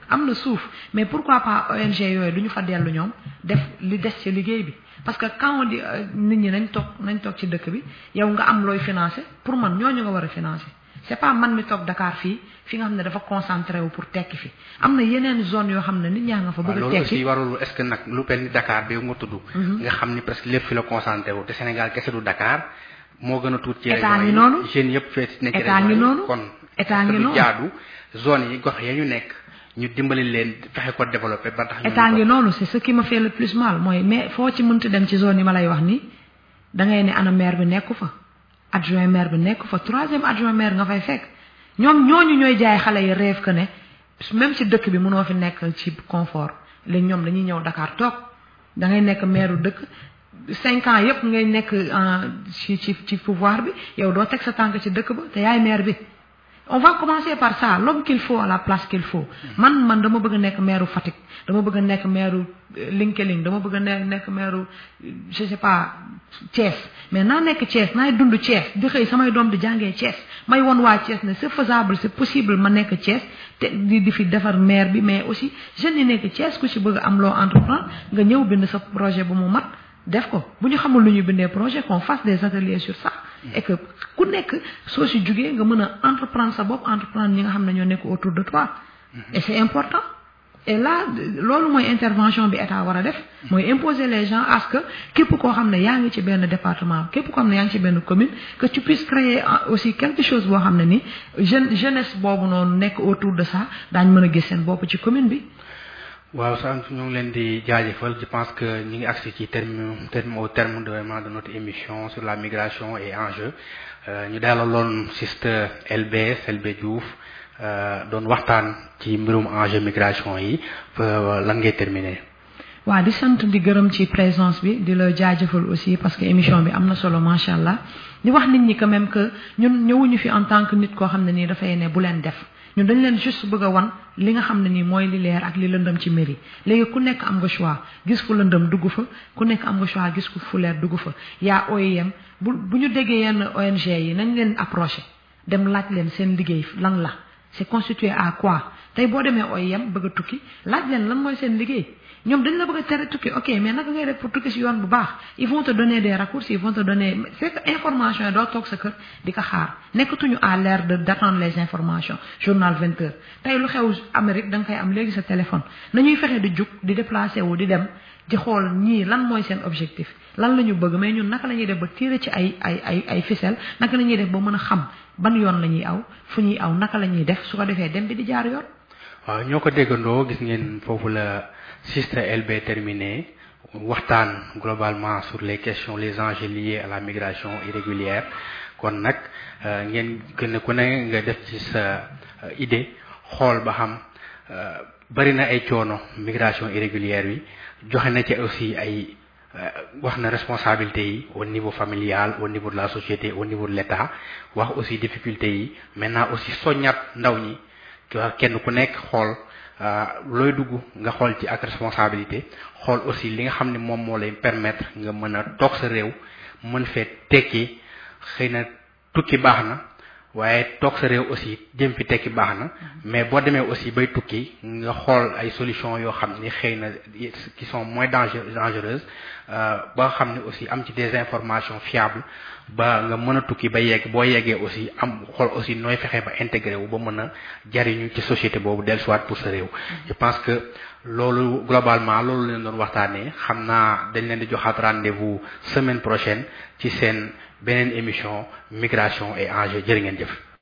am na suuf mais pourquoi pas ONG yooyu du ñu fa dellu ñoom def li des ci liggéey bi parce que quand on dit nit ñi nañ toog nañ toog ci dëkk bi yow nga am looy financer pour man ñooñu nga war a financer c'est pas man mi toog Dakar fii fi nga xam ne dafa concentré wu pour tekki fi am na yeneen zone yoo xam ne nit ñaa nga fa bëgg a loolu aussi tekki warul est-ce que nag lu mel ni Dakar bi nga tudd nga xam ni presque lépp fi la concentré wu te Sénégal kese du Dakar moo gën a tuut ci État région ngi yi noonu. jeunes yëpp fee nekk ci État région ngi yi noonu. kon État est-ce que ngi du noonu. jaadu zone yi gox ya ñu nekk ñu dimbali leen fexe ko développer ba tax ñu état mën ngi ko- noonu c'est ce qui me fait le plus mal mooy mais foo ci mënti dem ci zone yi ma lay wax nii da ngay ne ana maire bi nekku fa adjoint maire bi nekku fa troisième adjoint maire nga fay fekk ñoom ñooñu ñooy jaay xale yi rêve que ne même ci dëkk bi mënoo fi nekk ci confort léegi ñoom dañuy ñëw Dakar toog da ngay nekk maire dëkk cinq ans yépp ngay nekk en ci ci ci pouvoir bi yow doo teg sa tànk ci dëkk ba te yaay maire bi on va commencer par ça l'homme qu'il faut à la place qu'il faut man man dama bëgg a nekk maire Fatick dama bëgg a nekk maire Linkeling dama bëgg a ne nekk maire je sais pas Thiès mais naa nekk Thiès naay dund Thiès di xëy samay doom di jàngee Thiès may won waa Thiès ne c'est faisable c'est possible ma nekk Thiès te di di fi defar maire bi mais aussi jeunes yi nekk Thiès ku ci bëgg a am loo entreprendre nga ñëw bind sa projet bu mu mat def ko bu ñu xamul lu ñu bindee projet qu'on fasse des ateliers sur ça et que ku nekk soo si jugee nga mën a entreprendre sa bopp entreprendre ñi nga xam ne ñoo nekk autour de toi et c'est important et là loolu mooy intervention bi état war a def mooy imposer les gens à ce que képp koo xam ne yaa ngi ci benn département képp koo xam ne yaa ngi ci benn commune que tu puisses créer euh, aussi quelque chose boo xam ne ni jeune jeunesse boobu noonu nekk autour de ça daañ mën a gis seen bopp ci commune bi waaw sant ñu ngi leen di jaajëfal je pense que ñu ngi agsi ci terme terme au terme de vraiment de notre émission sur la migration et enjeux Euh, ñu dalaloon sister LB Selbe Diouf euh, doon waxtaan ci mbirum enjeu migration yi euh, lan ngay terminer waaw di sant di gërëm ci présence bi di la jaajëfal aussi parce que émission bi am na solo macha allah di wax nit ñi quand même que ñun ñëwuñu fi en tant que nit koo xam ne nii dafay ne bu leen def ñun dañ leen juste bëgg a wan li nga xam ne nii mooy li leer ak li lëndëm ci mbir yi léegi ku nekk am nga choix gis fu lëndëm dugg fa ku nekk am nga choix gis fu leer dugg fa yaa OIM bu bu ñu déggee yenn ONG yi nañ leen approché dem laaj leen seen liggéey lan la c'est constitué à quoi tey boo demee OIM bëgg a tukki laaj leen lan mooy seen liggéey ñoom dañ la bëgg a tere tukki ok mais naka ngay def pour tukki ci yoon bu baax ils vont te donner des raccourcis ils vont te donner c'est que information yi doo toog sa kër di ko xaar nekkatuñu à l'ère de d'attendre les informations journal 20 heures tey lu xew Amérique da nga koy am léegi sa téléphone nañuy fexe di jug di déplacer wu di dem di xool ñii lan mooy seen objectif lan la ñu bëgg mais ñun naka la ñuy def ba tirer ci ay ay ay ay ficelle naka la ñuy def ba mën a xam ban yoon la ñuy aw fu ñuy aw naka la ñuy def su ko defee dem bi di jaar yoon waaw ñoo ko déggandoo gis ngeen foofu la Sister LB terminé waxtaan globalement sur les questions les enjeux liés à la migration irrégulière kon nag euh, ngeen gën a ku ne nga def ci sa euh, idée xool ba xam euh, bari na ay coono migration irrégulière bi joxe na ci aussi ay euh, wax na responsabilité yi au niveau familial au niveau de la société au niveau de l'État wax aussi difficulté yi maintenant aussi soññat ndaw ñi ki wax kenn ku nekk xool euh, looy dugg nga xool ci ak responsabilité xool aussi li nga xam ne moom moo lay permettre nga mën a toog sa réew mën fee tekki xëy na tukki baax na waaye toog sa réew aussi jëm fi tekki baax na mais boo demee aussi bay tukki nga xool ay solutions yoo xam ni xëy na qui sont moins danger dangereuses euh, ba xam ne aussi am ci des informations fiables ba nga mën a tukki ba yegg boo yeggee aussi am xool aussi nooy fexe ba intégré wu ba mën a jariñu ci société boobu dellusiwaat pour sa réew je pense que loolu globalement loolu leen doon waxtaanee xam naa dañ leen di joxaat rendez-vous semaine prochaine ci seen beneen émission migration et enjeux jërë ngeen jëf